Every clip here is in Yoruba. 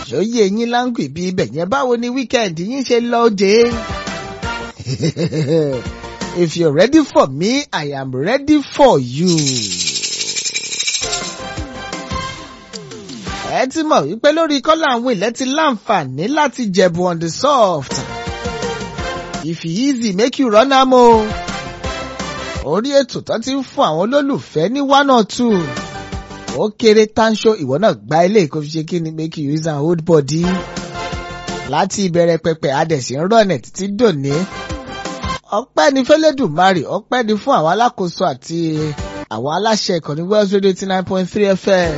ṣòye yín láǹgì bí ibẹ̀ yẹn báwo ni wíkẹ́ndì yín ṣe lọ dé. If you're ready for me, I am ready for you. ẹ ti mọ̀ wípé lórí kọ́lá àwọn ilẹ̀ ti láǹfààní láti jẹ̀bù on the soft. If e easy make you run am o. Orí ètò tó ti ń fún àwọn olólùfẹ́ ní one or two. Ó kéré tánṣó ìwọ náà gba ilé kó fi ṣe kí ni make you use and hold body. Láti ìbẹ̀rẹ̀ pẹpẹ adẹ̀sí ń rọ̀nẹ̀ títí dòní. Ọpẹ́ ni fẹ́lẹ́dùmarè, ọpẹ́ ni fún àwọn alákòóso àti àwọn aláṣẹ ìkànnì Wells Radio eighty nine point three FM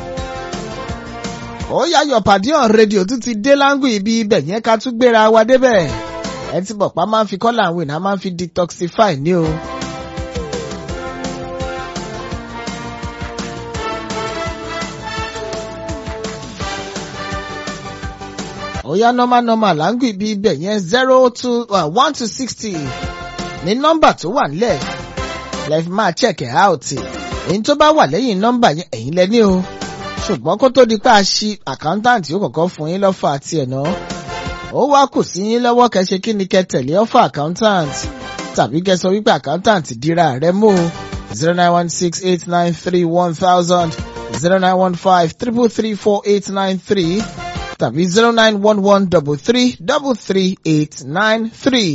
ó yáyọ̀ pàdé on rédíò tún ti dé láńgù ibi ibẹ̀ yẹn ká tún gbéra wa débẹ̀. ẹ ti bọ̀ pa máa ń fi kọ́là àwọn èèyàn máa ń fi detoxify ní o. ó yá normal normal láńgù ibi ibẹ̀ yẹn zero two one to sixty ní nọ́mbà tó wà nílẹ̀ lẹ́ẹ̀fi máa check it out èyí tó bá wà lẹ́yìn nọ́mbà yẹn ẹ̀yin lẹ ní o ṣùgbọ́n kó tó di pé a ṣí àkáńtàǹtì ó kọ̀ọ̀kan fún yín lọ́fà àti ẹ̀nà ó wá kù sí yín lọ́wọ́ kẹ́ṣe kí ni kẹ́ tẹ̀lé ọ́fà àkáńtàǹtì tàbí kẹ́ sọ wípé àkáńtàǹtì dira rẹ̀ mú zero nine one six eight nine three one thousand zero nine one five triple three four eight nine three tàbí zero nine one one double three double three eight nine three.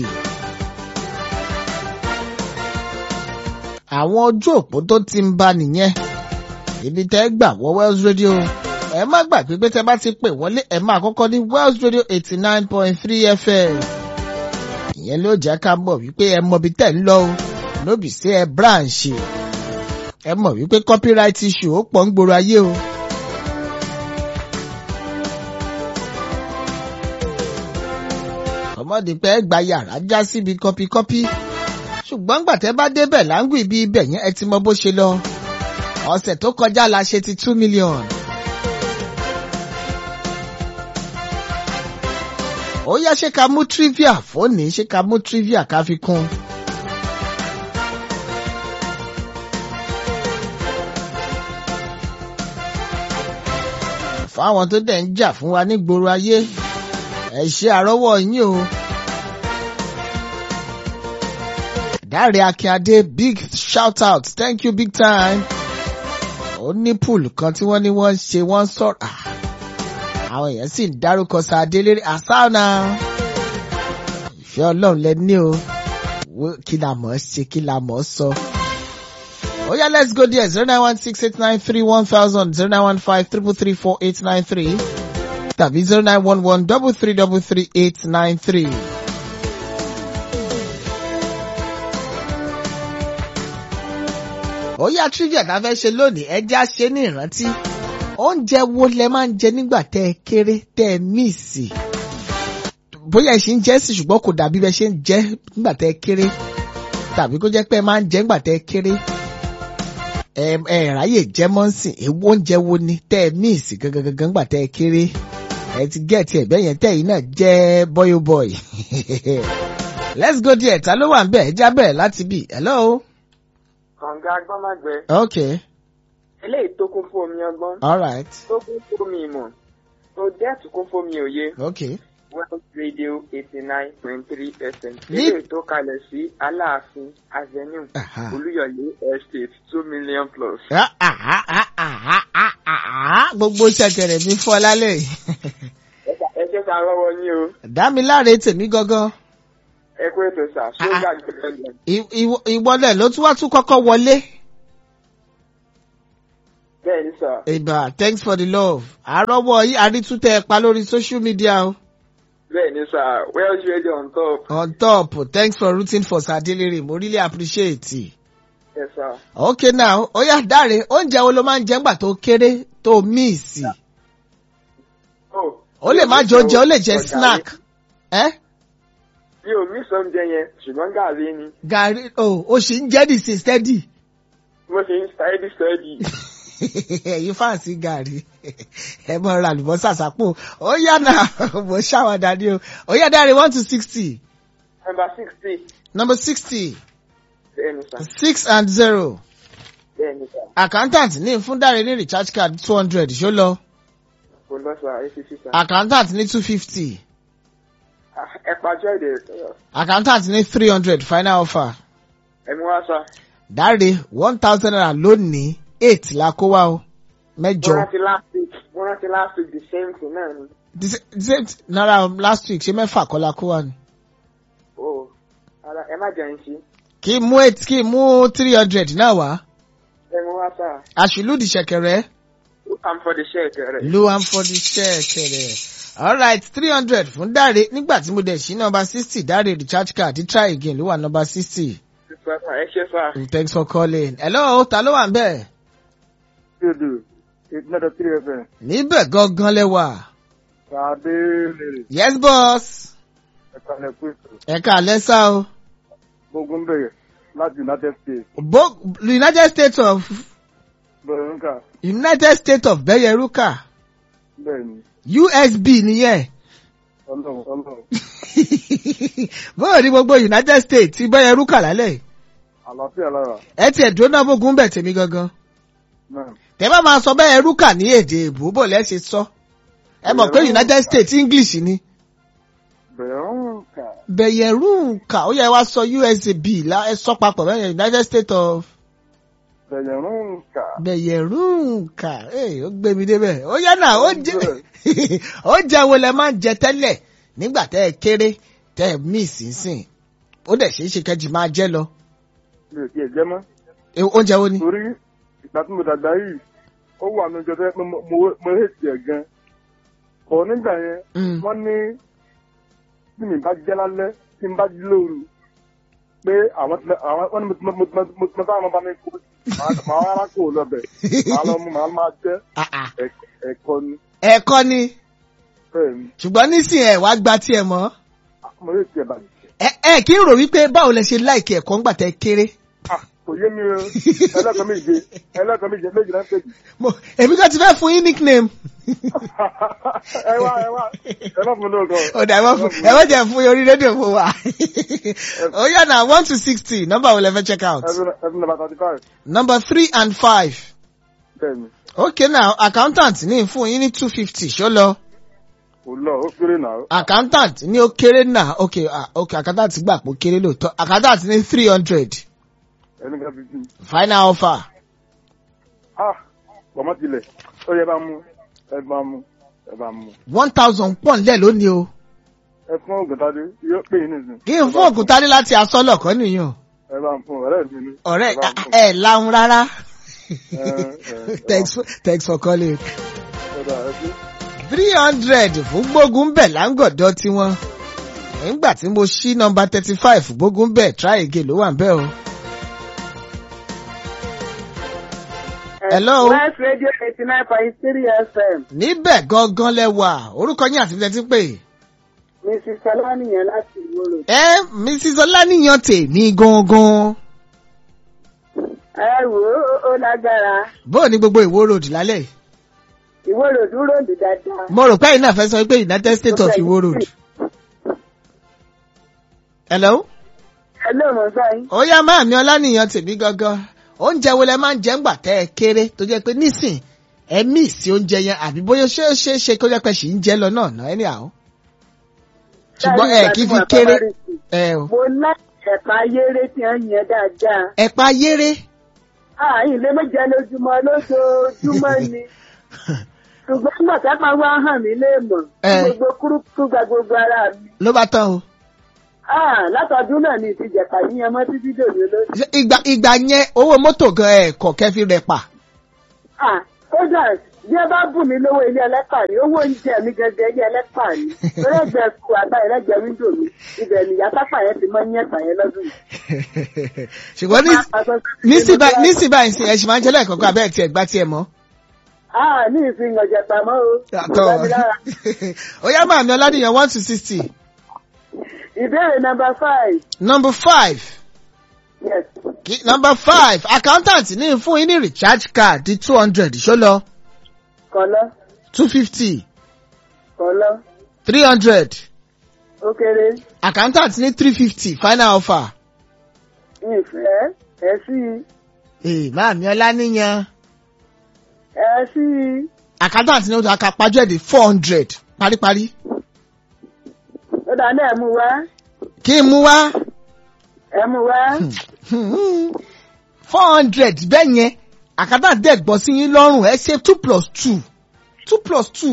àwọn ojú òpó tó ti ń bá nìyẹn ibi tẹ́ gbà wọ Wells Radio ẹ má gbàgbé pé tẹ́ bá ti pè wọlé ẹ máa kọ́kọ́ ní Wells Radio eighty nine point three FM ìyẹn ló jẹ́ ká mọ̀ wípé ẹ mọ̀ bí tẹ́ ń lọ o lóbì sí ẹ branch ẹ mọ̀ wípé copyright issue ó pọ̀ ń gbòòrò ayé o. ọmọdé pé ẹ gba yàrá já síbi kọpikọpi ṣùgbọ́n gbàtẹ́ bá débẹ̀ láǹgù ibi ibẹ̀ yẹn ẹ ti mọ bó ṣe lọ ọ̀sẹ̀ tó kọjá la ṣe ti two million. ó yá ṣé ká mú trivia fóònì ṣé ká mú trivia ká fi kún. fáwọn tó dẹ̀ ń jà fún wa nígboro ayé ẹ ṣe àrọ́wọ́ yín o. Dáre Akíndé big shout out thank you big time ó ní pool kan tí wọ́n ní wọ́n ṣe wọ́n sọ̀rọ̀ àwọn èèyàn sì ń dárúkọ Sàdélé àsáànà ìfẹ́ ọlọ́run lẹ ní o kí la mọ̀ ọ́ ṣe kí la mọ̀ ọ́ sọ. ó yá let's go there zero nine one six eight nine three one thousand zero nine one five triple three four eight nine three tàbí zero nine one one double three double three eight nine three. ó yá trivia tá a fẹ́ ṣe lónìí ẹja ṣe ní ìrántí oúnjẹ wo lẹ máa ń jẹ nígbà tẹ́ ẹ kéré tẹ́ ẹ míìsì bóyá ẹ ṣì ń jẹ sí ṣùgbọ́n kò dàbí bẹ ṣe ń jẹ nígbà tẹ́ ẹ kéré tàbí kó jẹ́ pé ẹ máa ń jẹ nígbà tẹ́ ẹ kéré ẹ ẹ ráyè jẹ mọ́sìn èwo oúnjẹ wo ni tẹ́ ẹ míìsì gangan nígbà tẹ́ ẹ kéré ẹ ti gẹ̀ẹ́tì ẹ̀gbẹ́ yẹn tẹ́ yìí náà jẹ́ bọ́yó bọ́y let's go there ta ló wà ń bẹ̀ ẹ já bẹ̀rẹ̀ láti bì hello kànga agbọ́mágbẹ. okay eléyìí tó kún fún omi ọgbọ́n. all right tó kún fún omi ìmọ̀. tó dẹ́ẹ̀tù kún fún omi òye. okay Wells Radio eighty nine point three FM. Ní- eléyìí tó kalẹ̀ sí Aláàfin Avenue Aha. Olúyọ̀lé Estate two million plus. Ah, ah, ah, ah, ah, ah, ah, ah. gbogbo ṣẹ̀kẹ̀rẹ̀ mi fọ́ lálẹ́ yìí. ẹ jẹ́ ká rọ́wọ́ yín o. dámiláre tèmi gangan ẹ kú ètò sà. ṣóńgà gbẹ̀gbẹ̀. I- ìwọ- ìwọlẹ̀ ló tún wá tún kọ́kọ́ wọlé. bẹ́ẹ̀ ni sà. ìbà thanks for the love. àrọ́wọ́ yìí àrítútẹ̀ ẹ pa lórí social media o. bẹ́ẹ̀ ni sà. Wells Radio on top. on top thanks for rooting for Sadelere mo really appreciate it. Yes sà. okay now ó yá dáre oúnjẹ wo ló máa ń jẹ ńgbà tó kéré tó míìsì. Oh, ó lè má jẹ oúnjẹ ó lè jẹ snack. Eh? mi ò mí sọ oúnjẹ yẹn ṣùgbọ́n gàrí ni gàrí o ò sì ń jẹ́ dìsí steady. mo ṣe ń steady steady. ẹ̀yin fáǹsì gàrí ẹ mọ ra àlùbọ́sà sápò ó yá náà mo ṣàwádà ni o ó yá dáre one to sixty number sixty number sixty bẹ́ẹ̀ ni sà. six and zero bẹ́ẹ̀ ni sà. accountant ní fún dáre ní recharge card two hundred ṣó lọ kò lọ sà ẹ fi sí sà. accountant ní two fifty Ah, ẹ pàjọ́ èdè accountant ní three hundred final offer ẹ mú wá sà. dáre one thousand naira lónìí eight la kó wá o mo mẹ́jọ rántí last week mo rántí last week the same thing náà ni. the sa- the same t- naira last week ṣé mẹ́fà kọ́ la kó wá ni o ara ẹ má jẹun sí. kí n mú eight kí n mú three hundred náà wá ẹ mú wá sà. àṣìlú di ṣẹ̀kẹ̀rẹ̀ I'm for the share rẹ. lu am for the ṣẹ̀kẹ̀rẹ̀ alright three hundred fún dáre nígbà tí mo dẹ̀ sí nọmba sixty dáre recharge card try again ló wà nọmba sixty ẹ ṣe sà. thanks for calling hello ta ló wà ń bẹ̀ Dudu, eight nine three FM. níbẹ̀ gangan lẹ́wà Sade lèrè yes boss ẹ̀ka lẹ́kùsù. ẹ̀ka àlẹ́sà o Gbógun bẹ̀rẹ̀ láti United States. Bo united states of Bẹ̀rẹ̀ nǹka united states of bẹ́yẹrúkà bẹ́ẹ̀ ni. usb nìyẹn Ọlọ́run ọlọ́run. bóyá ní gbogbo united states ti bẹ́yẹrúkà lálẹ́ Àlàáfíà lára. ẹ tiẹ̀ dúró náà bógun bẹ̀ tèmi gangan Náà. tẹ́ bá máa sọ bẹ́yẹrúkà ní èdè èbó bò lẹ́ ṣe sọ ẹ mọ̀ pé united states english ni Bẹ̀rẹ̀ nǹka. bẹ̀yẹrúkà ó yẹ wá sọ usb la ẹ sọ papọ̀ bẹ́yẹn united states of Bẹ̀rẹ̀ nǹka. bẹ̀yẹrúkà ẹ ó gbé mi débẹ̀ ó yẹ náà ó jẹ ó jẹ wo lẹ máa ń jẹ tẹ́lẹ̀ nígbà tẹ́ ẹ kéré tẹ́ ẹ mí ìsinsìn ó dẹ̀ ṣeé ṣe kẹ́jì máa jẹ́ lọ Mi ò tiẹ̀ jẹ́ mọ́. Eh, oúnjẹ wo ni. Torí ìgbà tí mo dàgbà yìí, ó wà ní ọjọ́ tó yẹ pé mo mo- mo hate ẹ̀ gan. Bọ̀ nígbà yẹn, Mm. wọ́n ní tí mi bá jẹ́ lálẹ́ tí n bá jí lóru pé àwọn tí àwọn wọ́n ní mo ti mo ti mo ti mo ti sáwọn ọmọ bá mi kú màá màá wá kó o lọ́bẹ̀ màá lọ mú màá máa jẹ́ Ah, ah. ẹ̀k- ẹ̀kọ́ ni ẹ̀kọ́ ni bẹ́ẹ̀ ni ṣùgbọ́n nísìnyí ẹ̀ wá gba tiẹ̀ mọ́ mo lè tiẹ̀ bàjẹ́. ẹ ẹ kí n rò wípé báwo lẹ ṣe láìkí ẹ̀kọ́ ńgbà tẹ́ kéré. Ah, kò yé mi o ẹlẹ́kọ̀ọ́ méje ẹlẹ́kọ̀ọ́ méje méjì náà ń pèjì. Mo- èmi kan ti fẹ́ fún yín nickname. ẹ wá ẹ wá ẹ má fún mi lóòótọ́. ó dà ẹ má fún ẹ má jẹ́ fún yín orí rédíò fún wa. ó yà náà one to sixty nọ́mbà wo lẹ fẹ́ check out. ẹbí ẹbí nàbà thirty five number three and five. bẹ́ẹ̀ ni okay now accountant ní fún yín ní two fifty ṣó lọ. kò lọ ó kéré náà. accountant ní ó kéré náà okay ah, okay accountant gbà pé ó kéré lóòótọ́ accountant ní three hundred ẹni ká fi sí. final offer. ah pọ̀mọ́ tilẹ̀ ó yẹ bá mú ẹ bá mú ẹ bá mú. one thousand pọ̀ nílẹ̀ lónìí o. ẹ fún ògùntàdé yóò pè yín nìsín. kí n fún òkúta dé láti asọ́lọ̀ kọ́ nìyàn. ẹ bá ń fún ọ̀rẹ́ mi ní. ọ̀rẹ́ ẹ bá ń fún. ẹ láhùn rárá. ẹ, ẹ, thanks for thanks for calling. ẹ dà, ẹ ṣé. three hundred fún gbógun bẹ̀ láǹgọ̀dọ̀ tiwọn. nígbà tí mo ṣí nọmba thirty five gbógun bẹ̀ try again ló wà ń bẹ̀ o. Hello. West Radio eighty nine point three FM. níbẹ̀ gangan lẹ́wà orúkọ yín àti ilẹ̀ tí ń pè. Mrs. Ọlánìyàn láti ìwòrò. ẹ mrs ọláníyàn tèmi gangan. Ẹ wò ó ó lágbára. bóò ní gbogbo ìwó road lálẹ́ yìí. Ìwòrò dúró dì dáadáa. mo rò pé ẹ̀yin náà fẹ́ sọ pé united states of ìwó road. hello. Ẹ ló mọ̀ báyìí. ó yá máa mi ọlánìyàn tèmi gangan oúnjẹ wo lẹ máa ń jẹ ńgbà tẹ ẹ kéré tó jẹ pé nísìn ẹ mí sí oúnjẹ yẹn àbí bóyá ṣé ó ṣeé ṣe kó jẹ pé ṣì ń jẹ lọ náà náà ẹni àwọn. ṣùgbọ́n ẹ kì í fi kéré ẹ o. Mo lá ẹ̀pà ayéré tí wọ́n yẹn dáadáa. ẹ̀pà yéré Àyìn lè méjẹ lójúmọ́ lójoojúmọ́ ni. Ṣùgbọ́n nígbà tá a máa wá hàn mí léèmọ̀. Ẹ. Gbogbo kúrúkú gba gbogbo ara mi. ló bá tán o. Ah, látọdún náà ni ìtìjẹ̀pà yíyan mọ́ títí dòní lójú. Ṣé ìgbà ìgbà yẹn owó mọ́tò gan ẹ̀ kọ̀ kẹ́ fi rẹ̀ pa. Ah, kódà bí ẹ bá bù mí lówó ilé ẹlẹ́pà ni owó oúnjẹ mi gẹ́gẹ́ ilé ẹlẹ́pà ni lẹ́gbẹ̀ẹ́ kú àgbà ẹlẹ́gbẹ̀ẹ́ wíńdò mi ibẹ̀ ni ìyá pápá yẹn ti mọ́ ní ẹ̀sà yẹn lọ́dún yìí. ṣùgbọ́n nísìn báyìí nísìn báyìí sí ẹ ṣì máa ń jẹ́ lẹ́ẹ̀kọ̀ọ̀kan abẹ́ẹ̀ tiẹ̀ gbá tiẹ̀ mọ́. Ah, ní ìsìn ọ̀jẹ̀ pamọ́ o. Àtọ̀. Kò bá mi lára. ó yá máa mi ọládìyàn one to sixty. Ìbéèrè number five. number five. Yes. Kí- number five accountant ní fún yín ní recharge card di two hundred ṣó lọ Kọ̀lọ́, two fifty kọ̀lọ́, three hundred ó kéré, accountant ní three fifty final offer. ìfẹ́, ẹ̀ sí i, ee máa mi ọlá níyan ẹ̀ sí i. accountant ní o tó aka pàjọ́ èdè four hundred paríparí. ó dà ní ẹ̀mú wá kí n mú wá ẹ̀mú wá four hundred bẹ́ẹ̀ yẹn accountant dẹ̀ gbọ́ sí yín lọ́rùn ẹ ṣe two plus two two plus two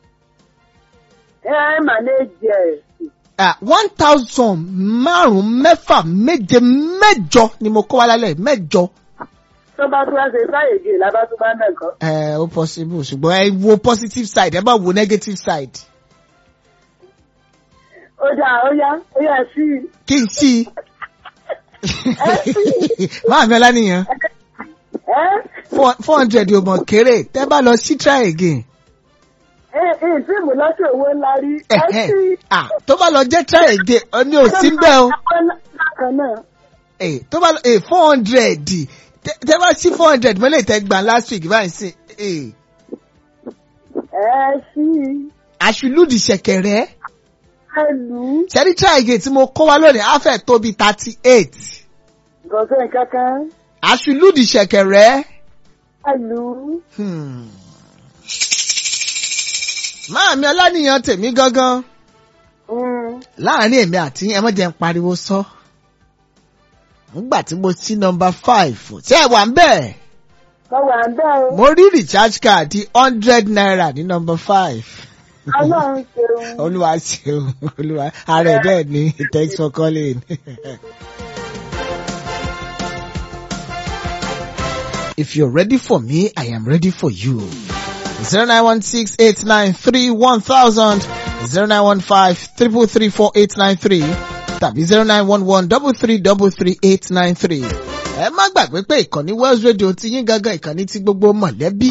ẹ mànéjì ẹ̀ ah one thousand márùn-ún mẹ́fà méje mẹ́jọ ni mo kọ́ wa lálẹ́ mẹ́jọ. tó bá tún wá ṣe sáyè gè lábá tún bá ń dẹ̀ kọ́. ẹ ó possible ṣùgbọ́n ẹ wo positive side ẹ bá wo negative side. ó dà ó yá ó yá sí i. kí n sí i. máa mi ọlá nìyẹn ẹ́ four hundred yóò mọ̀ kéré tẹ́ bá lọ sí try again. ẹ̀ ẹ̀ tí mo lọ́sọ̀ owó ńlá rí ẹ́ Ẹ̀hẹ́n. sí i. Ah, tó bá lọ jẹ́ try again ọ ní ò sí bẹ́ẹ̀ o. bákan náà Eh, tó bá lọ four hundred tẹ́ bá sí four hundred mọ́lẹ̀ tẹ́ gbà last week báyìí sí. eh, ẹ sí i. àṣìlúdì ṣẹ̀kẹ̀rẹ̀ ẹ lù ú. ṣẹ́rí try again tí mo kó wa lónìí á fẹ́ tó bí thirty eight. gọ̀ọ́sẹ̀ kankan àṣìlúdì ṣẹ̀kẹ̀rẹ̀. ẹ lù ú. Hmm. Máàmi ọlánìyàn tèmi gangan Mm. láàrin èmi àti ẹ mọ̀jẹ̀ ń pariwo sọ. Nígbà tí mo sí nọmba five ṣé ẹ wà ń bẹ̀? Mo wà ń bẹ́ o. Mo rí recharge card hundred naira ní nọmba five. Ọlọ́run ṣeun. Olúwa ṣeun Olúwa ara ẹ̀ bẹ́ẹ̀ ni thanks for calling. If you're ready for me, I am ready for you. 0916-893-1000 0915-333-4893 tàbí 0911-333-893. Ẹ má gbàgbé pé ìkànnì Wells Radio ti yín gangan ìkànnì tí gbogbo mọ̀lẹ́bí.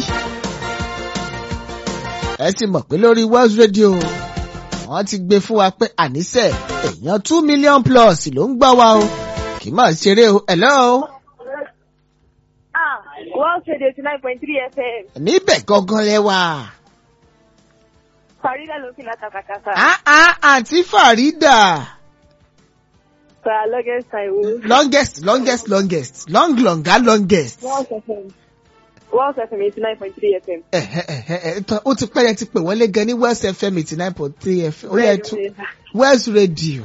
Ẹ sì mọ̀ pé lórí Wells Radio wọ́n ti gbé fún wa pé àníṣe èèyàn two million plus ló ń gbọ́ wa o. Kì í máa ṣeré o. Hello. Ah, World Trade eighty nine point three FM. Níbẹ̀ gangan lẹ wà. Farida ló ń fi látàkàtàkà. Ah ah àǹtí Farida. Sir, longest time wo. longest longest longest long longer longest. World FM. World FM eighty nine point three FM. Ẹ̀hẹ́, ẹ̀hẹ́, ẹ̀hẹ́, tán, ó ti pẹ́ yẹn ti pè wọ́n lé gan ní West FM eighty nine point three FM ó yẹ tún West Radio.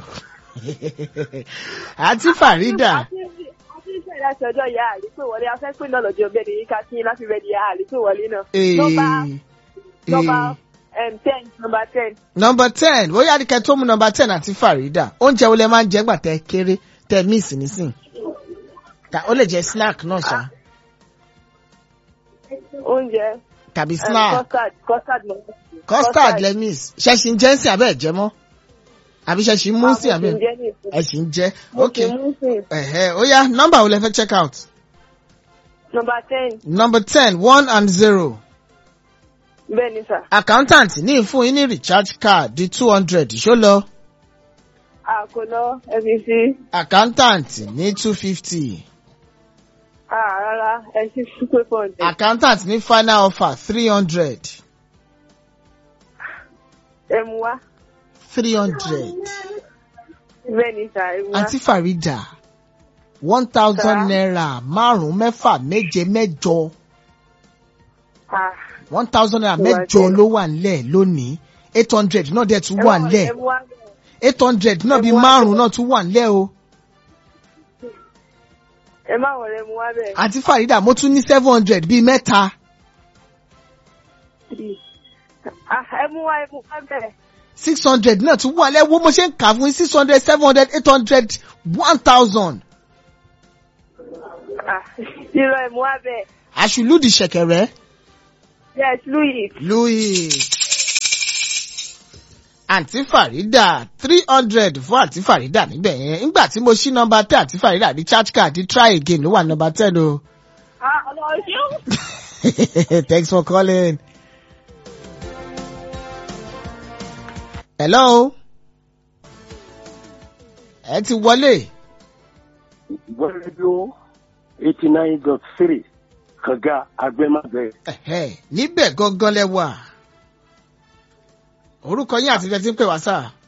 àǹtí Farida. Àti ìṣẹ̀lẹ̀ láti ọjọ́ ìyá àlè pé wọlé afẹ́ pé náà lọ́jọ́ bẹ́ẹ̀ ni ká kí n láti rẹ̀ di ìyá àlè pé wọlé náà. Nọ́mbà nọ́mbà um, ten nọ́mbà ten. number ten bóyá ní kẹ́ tó mú number ten àti Farida oúnjẹ wo lẹ máa ń jẹ gbà tẹ kéré tẹ miss nísìn. Ta- ó lè jẹ snack náà ṣá Oúnjẹ. tàbí um, snack Custard custard mọ̀. custard lẹ miss ṣẹ́ṣin jẹ́ sí abẹ́ ẹ̀jẹ̀ mọ́ àbí ṣẹ́ṣin mú sí abẹ́ ẹ̀ṣin jẹ́ ok ẹ̀hẹ́ ó yá nọ́mbà wo lẹ fẹ́ check out Nọ́mbà ten. number ten one and zero Bẹ́ẹ̀ ni sà. accountant ní ìfún yín ní recharge card di two hundred ṣó lọ Àkólọ́ FCC. accountant ní two fifty Ah, rárá ẹ sì fún pé four hundred. accountant ní final offer three hundred Ẹ mú wá. three hundred Bẹ́ẹ̀ ni sà, ẹ mú wá. àǹtí Farida one thousand Sir. naira márùn-ún mẹ́fà méje mẹ́jọ Ah. one thousand naira Ó wà mẹ́jọ jẹ́. ló wà nílẹ̀ lónìí eight hundred náà dẹ̀ tún wà nílẹ̀ Ẹ mú wá. eight hundred náà Ẹ bíi mú wá márùn-ún bẹ́ẹ̀. náà tún wà nílẹ̀ o Ẹ má wọlé mú wá bẹ́ẹ̀. àǹtí Farida mo tún ní seven hundred bíi mẹ́ta Ah, ẹ mú wá ẹ mú wá bẹ́ẹ̀. six hundred náà tún wà nílẹ̀ wo mo ṣe ń kà fún yín six hundred seven hundred eight hundred one thousand Ah, irọ́ ẹ mú wá bẹ́ẹ̀. àṣùlùdì ṣẹ̀kẹ̀rẹ̀ Yes, Louis. louis àǹtí Farida three hundred fún àǹtí Farida níbẹ̀ yẹn nígbà tí mo ṣí nọ́mbà ten àǹtí Farida ní charge card di try again ló wà nọ́mbà ten o. Ah, ọlọ́run ṣeun. Thanks for calling. Hello. Ẹ ti wọlé. rédíò eighty nine dot three kànga agbẹ́màgbẹ́. Ẹ̀hẹ́, Níbẹ̀ gangan lẹ wà. Orúkọ yín àti ìfẹ́ tí ń pè wá sáà.